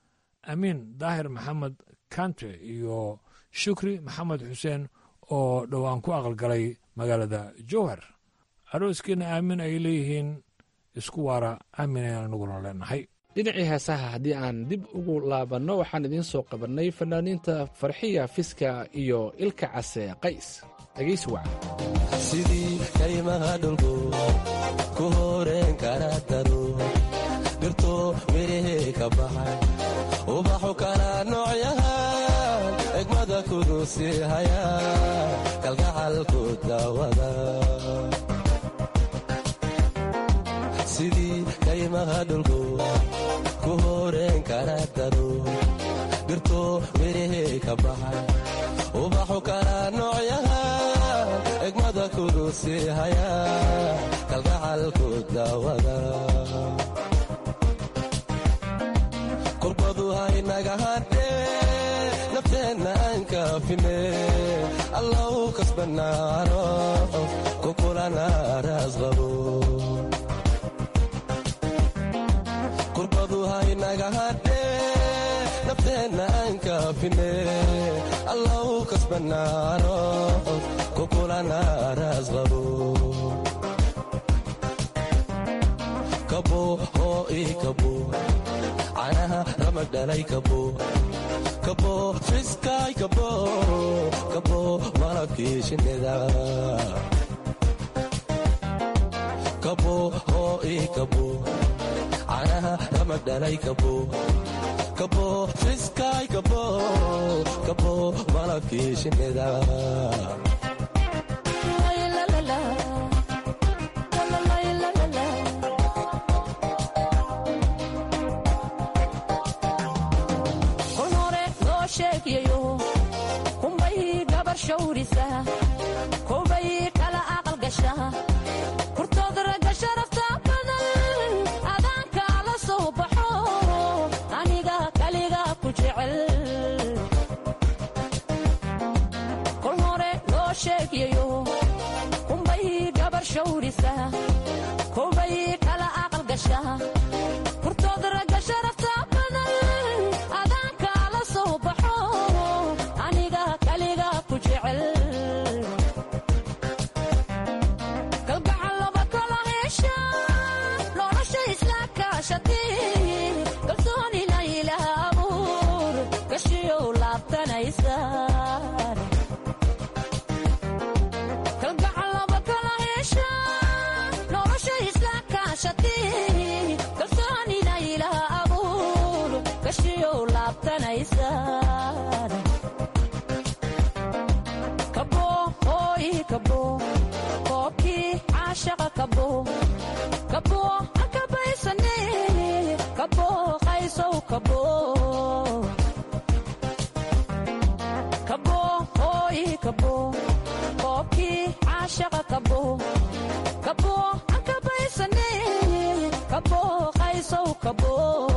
amiin daahir maxamed kante iyo shukri maxamed xuseen oo dhowaan ku aqalgalay magaalada jowhar arooskiina aamin ay leeyihiin isku waara aamin ayaan anaguna leenahay dhinacii heesaha haddii aan dib ugu laabanno waxaan idiin soo qabannay fanaaniinta farxiya fiska iyo ilka case qays dhegaysi waca sidii kaymaha dhulku ku horeen kara daro dhirto mirihii ka baxay ubaxu kala noocyahan egmada kudusi haya kalgacalku dawada sidii kaymaha dhulku ku horeen kara daro dhirto mirihii ka baxay ubaxu kala noocyahan egmada kudusi haya kalgacalku dawada kurbadu haynaga hadhee nafteenna aan kaafine allau kasbanaano kukulana raasqabo kurbadu haynaga hadhee nafteenna aan kaafine allau kasbanaano kukulana raasqabo kabo oo ii kabo canaha ramag dhalay kabo kabo fiskaay kabo kabo malabkii shinnida kabo oo ii kabo canaha ramag dhalay kabo kabo fiskaay kabo kabo malabkii shinnida aqalgasha kurtood ragga sharafta badan adaanka la soo baxo aniga kaliga ku jecel kol hore loo sheegayo kunbay gabar shawrisa kolbay kala aqalgasha kurtood ragga sharafta badan adaanka la soo baxo aniga kaliga ku jecel kalgacal laba kala hesha nolosha isla kaashati kalsoonina ilaah abuur gashiyow laabtanaysa kalgacal laba kala hesha nolosha isla kaashati kalsoonina ilaah abuur gashiyow laabtanaysa kabo hooy kabo koobkii caashaqa kabo kabo hakabaysane kabo qaysow kabo kabo hooy kabo koobkii caashaqa kabo kabo hakabaysane kabo qaysow kabo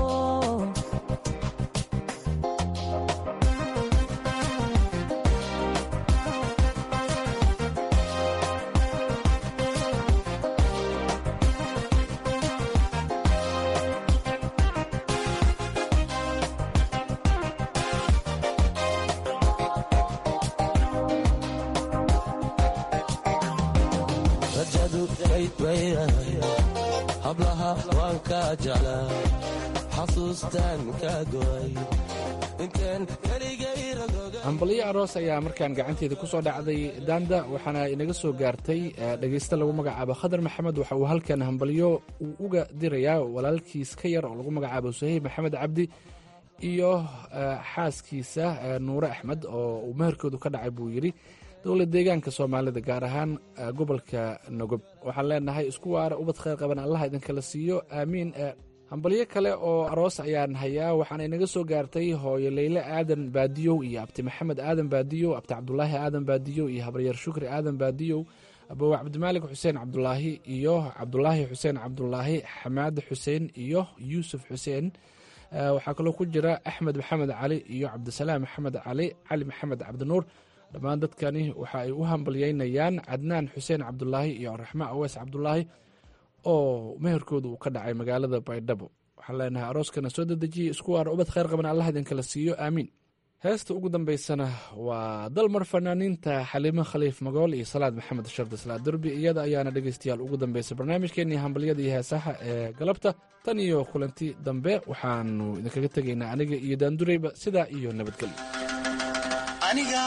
rajadu kayd weynahay hablaha waan kaa jeclaa xasuustaan kaa go'ay inteen keligay ragoga hambalyo aroos ayaa markaan gacanteeda ku soo dhacday daanda waxaana inaga soo gaartay eh, dhegayste lagu magacaabo khadar maxamed waxa uu halkan hambalyo uu uga dirayaa walaalkiis ka yar oo lagu magacaabo suhayb maxamed cabdi iyo eh, xaaskiisa eh, nuure axmed oo uu meherkoodu ka dhacay buu yidhi dowlad deegaanka soomaalida gaar ahaan eh, gobolka nogob waxaan leenahay isku waara ubad khayr qaban allah idinkala siiyo aamiin eh, hambalyo kale oo aroos ayaan hayaa waxaana inaga soo gaartay hooyo leyle aadan baadiyow iyo abti maxamed aadan baadiyow abti cabdulaahi aadan baadiyow iyo habaryar shukri aadan baadiyow abowe cabdimaalik xuseen cabdulaahi iyo cabdulaahi xuseen cabdulaahi xamaad xuseen iyo yuusuf xuseen Eh, waxaa kaloo ku jira axmed maxamed cali iyo cabdisalaam maxamed cali cali maxamed cabdinuur dhammaan dadkani waxa ay u hambalyeynayaan cadnaan xuseen cabdulaahi iyo raxma awees cabdulaahi oo meherkooda uu ka dhacay magaalada baydhabo waxaan leenahay arooskana soo dedejiya isku waara ubad khayr qaban allah idinkala siiyo aamiin heesta ugu dambeysana waa dalmar fanaaniinta xaliimo khaliif magool iyo salaad maxamed shardi salaad derbi iyada ayaana dhegeystayaal ugu dambeysay barnaamijkeenii hambalyada iyo heesaha ee galabta tan iyo kulanti dambe waxaanu idinkaga tegaynaa aniga iyo daandureyba sidaa iyo nabadgelyo aniga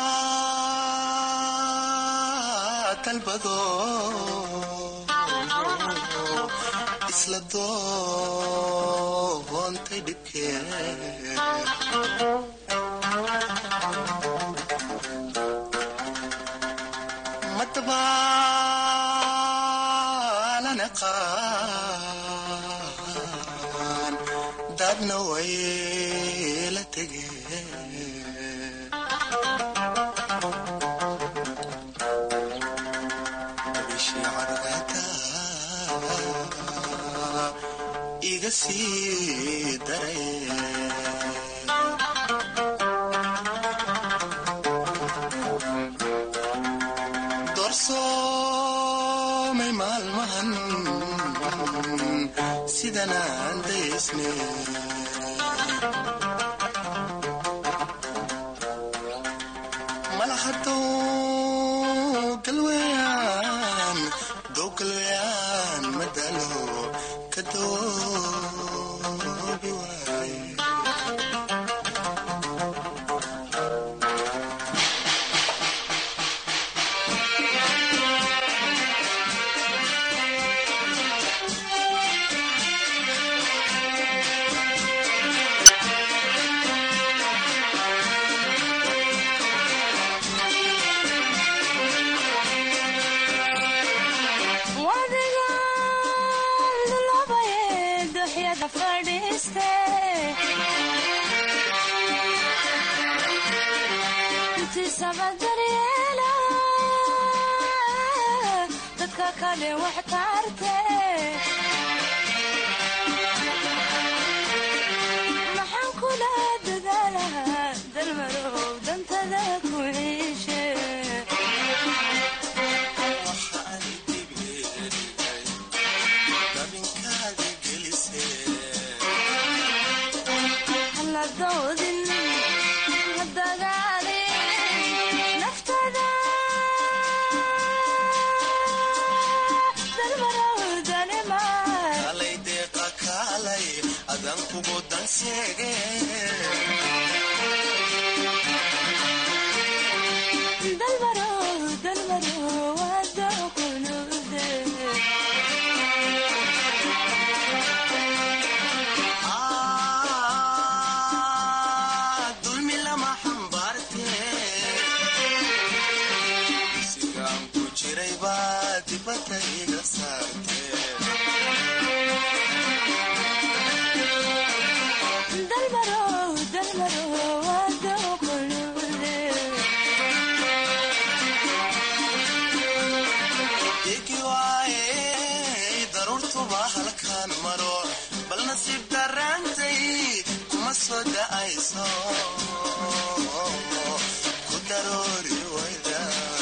dalbado isla doontay dhibkee madabaalana qaan dadna way la tegeen bishii cadceeda iga sii daray doorsoomay maalmahan sidanaan daysne malahadow galweyaan dow galweyaan madalo ka doobi waaye wadigaan labaye duxyada fadhiiste intiisaba daryeela dadka dadka kale wax taarte maxaan kula dadaalahaa dalmarow dantada ku ciishe haladoodin hadagaalin naftada dalmarow danimaan kalay deeqa kaalay adan kugu dan sheege dalmarow dalmarow wada kunuude Ah, dulmi lama xambaarte sigaan ku jiray baa dibadda iga saarte dalmarow dalmarow wada kunuude igi waaye daruurtuba halkaan maro bal nasiib daraantay kuma soo da'ayso ku daroori wayda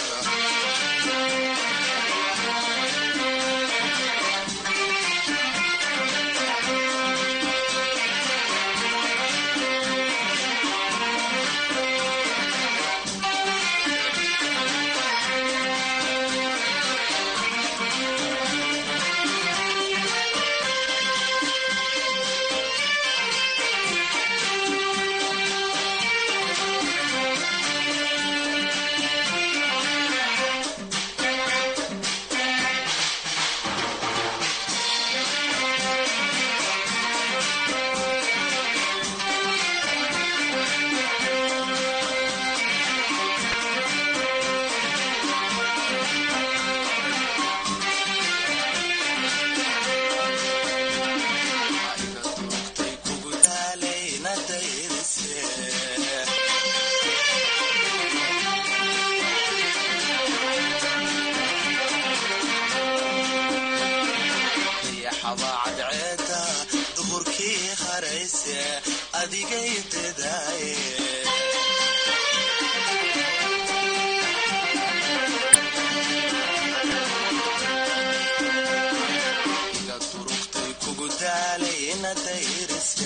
kugu daalayna dayrise dayaxaba cadceeda duhurkii harayse adigay dedaaye iga durugtay kugu daalayna dayrise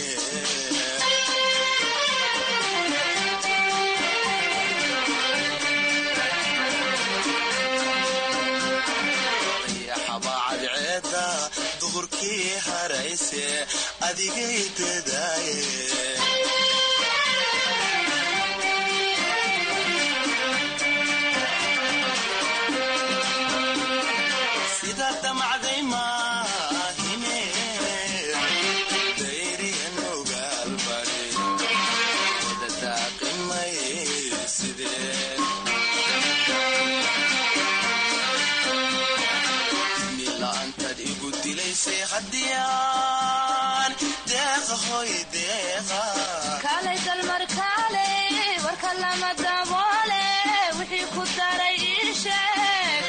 dayaxaba cadceeda duhurkii harayse adigay dedaaye sida damacday maahine dayriyan ogaalbari wada daaqimay sidee mila'aantaad igu dilaysay haddiyaan deeqa hoy deeqa kaalay dalmar kaalay warka lama daboole wixii ku daray ii sheeg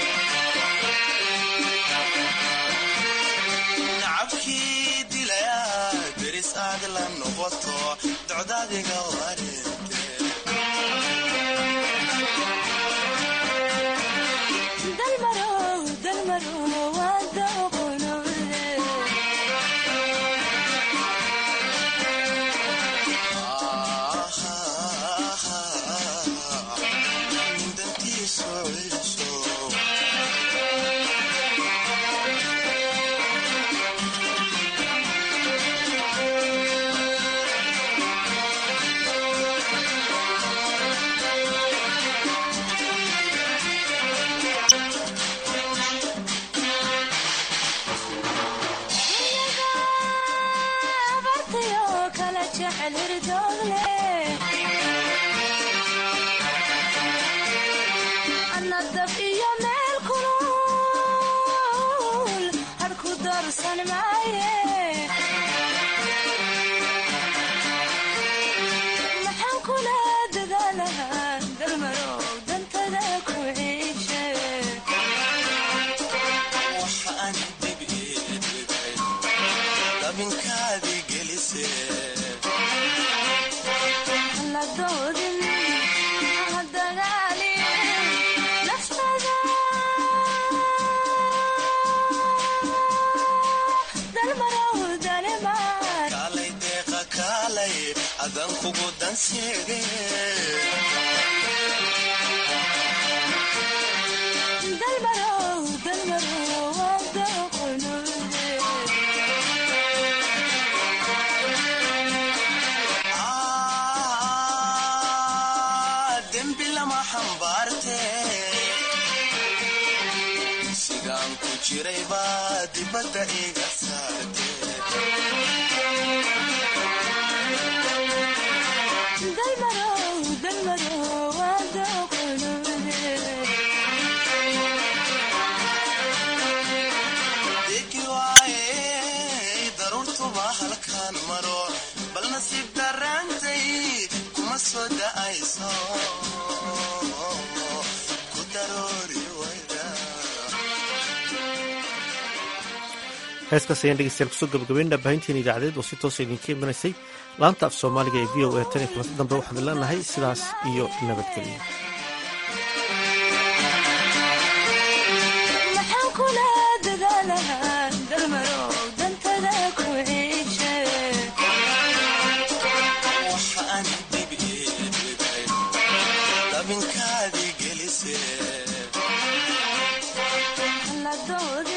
nacabkii dilaya deris aad la noqoto docdaadiga wareente dalmarow dalmarow wada kunuude dantiisu ciso abartayo kala jecel hirdoogle anna dab iyo meel kulul harku doorsan maaye maxaan kula dadaalahaa dalmarow dantada ku ciishe adan kugu danseede dembi lama xambaarte sidaan ku jiray baa dibadda iga saarte degi waaye daruurtuba halkaan maro bal nasiib daraantay kuma soo da'ayso ku daroori wayda heeskaas ayaan dhegeystayaal kusoo gabagabeyn dhaabahintiin idaacadeed oo si toosa idinka imanaysay laanta af soomaaliga ee v o a tan iyo kulanti dambe waxaan leenahay sidaas iyo nabadgelyo maxaan kula dadaalahaa dalmarow dantada ku ciishe waxa aan dib iibigay dabinkaadii gelise la dood